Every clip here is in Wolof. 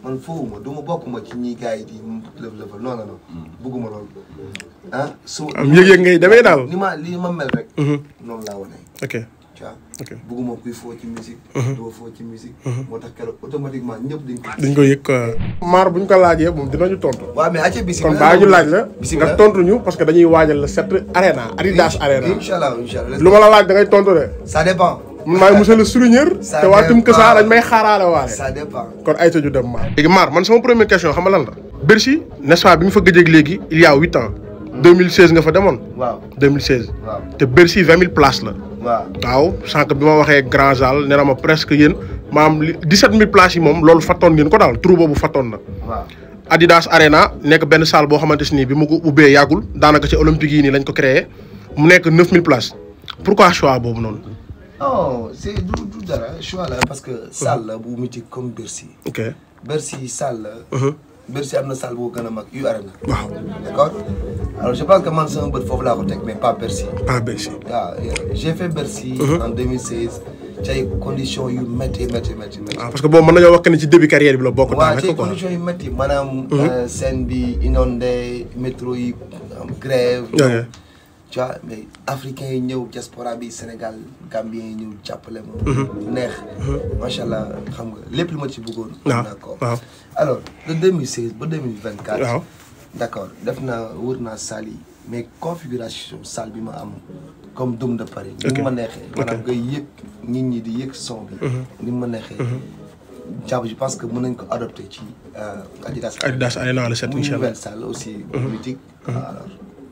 man foofu ma du ma bokk ma ci ñi gars yi di lëf lëfal non non non bëgguma loolu ah su am yëg-yëg ngay demee daal. ni ma li ma mel rek noonu laa wane ok tu vois ok bëgguma kuy foo ci musique doo foo ci musique moo tax keroog automatiquement ñëpp dañ ko dañ ko yëg quoi. maar buñ ko laajee moom dinañu tontu. waaw mais acca kon bisimilah baa ñu laaj la. nga bisimilah tontu ñu parce que dañuy waajal la set arena Adidas arena. incha allah incha allah lu ma la laaj da ngay tontu de. ça dépend man maay monsieur le souligneur. Ça te waa Tum dépend. Kësa dañ may xaaraale waale. ça dépend kon ay tëju dem maar. léegi maar man sama première question xam nga lan la. Bercy n'est-ce pas bi nga fa gëj léegi il y a huit ans. 2016 nga fa demoon. waaw 2016. waaw te Bercy 20 000 places la. waaw waaw sànq bi ma waxee Grand Zal nee na ma presque yéen maam li 17 000 places yi moom loolu fattoon ngeen ko daal trou boobu fattoon na. waaw Adidas Arena nekk benn salle boo xamante si nii bi mu ko ubbee yàggul daanaka ci olympique yi nii lañ ko créé mu nekk 9000 places pourquoi choix boobu noonu. non c'est du du dara choix la parce que salle la bu mythique comme Bercy ok Bercy salle la Bercy am na salle bu gën a mag yu arena waaw d'accord alors je pense que man sama bët foofu laa ko teg mais pas Bercy pas Bercy. waaw j'ai fait Bercy en 2016 ci ay conditions yu métti métti métti métti waaw parce que boobu mën nañoo wax que ni ci début carrière bi la bokk. waaw ci daanaka quoi conditions yu métti maanaam scène bi inondé métro yi am grève ok tu vois mais africains yi ñëw diaspora bi Sénégal Gambien yi ñëw jàppale ma neex macha allah xam nga lépp lu ma ci bëggoon waaw am naa ko waaw alors de 2016 ba 2024 waaw d'accord def naa wër naa salle yi mais configuration salle bi ma am comme Dôme de Paris ni mu ma neexee maanaam ngay yëg nit ñi di yëg son bi ni mu ma neexee jàpp je pense que mën nañ ko adopté ci Adidas Adidas Arena le 7 muy incha allah nouvelle salle aussi mythique alors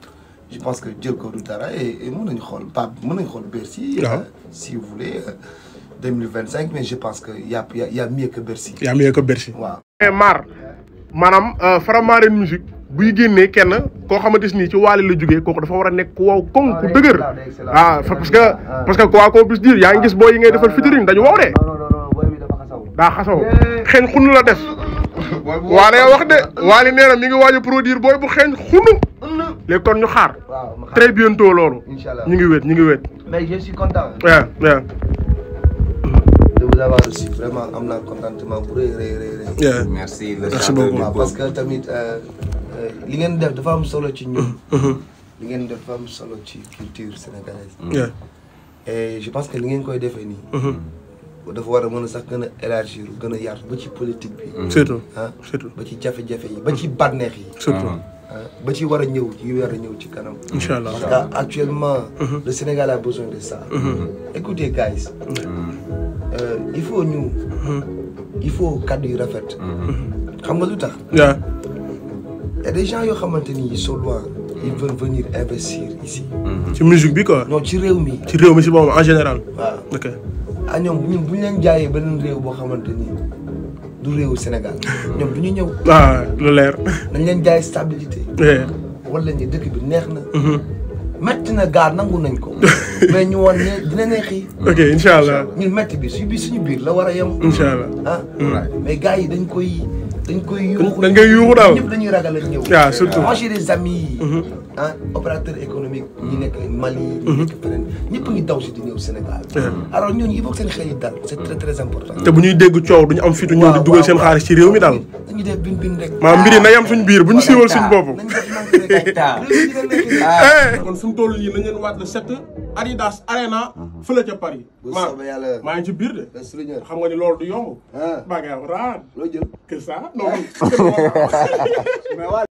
je pense que jël ko du dara et et mën nañu xool Pape mën nañu xool Bercy waaw. euh, si vous voulez euh, 2025 mais je pense que y a y a y a mieux que Bercy yaa mieux que Bercy. waaw mais maar maanaam Faramareen musique buy génnee kenn koo xamante ni ci waale la jógee kooku dafa war a nekk ku wow koŋ ku dëgër ah fa- parce que parce que quoi qu'on puisse dire yaa ngi gis boo yi ngay defal featuring dañu wow de non non non booy bi dafa xasaw daa xasaw xeeñ xunu la def waale wax de waale nee na mi ngi waaj a produire booy bu xeeñ xunu léegi kon ñu xaar waaw ma xam très bientôt loolu Inch'Allah. ñu ngi wéet ñu ngi wéet mais je suis content waaw waaw de vous avoir reçu vraiment am naa contentement bu rëy rëy rëy rëy waaw merci le Merci chanteur beaucoup. du waaw peuple. parce que tamit euh, euh, li ngeen def dafa am solo ci ñun li ngeen def dafa am solo ci culture sénégalaise waaw et je pense que li ngeen koy defee nii dafa war a mën a sax gën a élargir gën a yaatu ba ci politique bi surtout ah surtout ba ci jafe-jafe yi ba ci bànneex yi surtout ah ba ci war a ñëw yi war a ñëw ci kanam incha allah parce que actuellement le Sénégal a besoin de ça écoutez guys euh, il faut ñu il faut kaddu yu rafet xam nga lu tax waaw y a des gens yoo xamante ni ils sont loin ils veulent venir investir ici ci musique bi quoi non ci réew mi ci réew mi si boppam en général waaw ok ah ñoom bu ñu bu ñu leen jaayee beneen réew boo xamante ni du réewu Sénégal ñoom du ñu ñëw waaw lu leer nañ leen jaay stabilité Yeah. wala ni dëkk bi neex na metti na gaar nangu nañ ko mais ñu woon ne dina neexi ok incha allah ñun metti bi suñu biir suñu biir la war a yem incha allah ah mais gars yi dañ koy dañ koy yuuxu dañ koy yuuxu daal. ñëpp dañuy ragal a ñëw waaw surtout. moi j'ai des amis ah opérateur économique ñi nekk Mali ñi nekk feneen ñëpp ngi daw si di ñëw Sénégal alors ñooñu il faut que seen xel yi dal c'est très très important te bu ñuy dégg coow duñu am fitu ñëw di dugal seen xaalis ci réew mi daal dañuy def bin bin rek maanaam mbir yi na yam suñ biir bu ñu siiwal suñ bopp nañ def nank rek réew mi dina neexi kon fu mu toll nii nañ leen waat le 7 Adidas Arena fële ca Paris bu soobee yàlla maa ngi ci biir de le souligneur xam nga ni loolu du yomb ah baa nga raar loo jël que ça non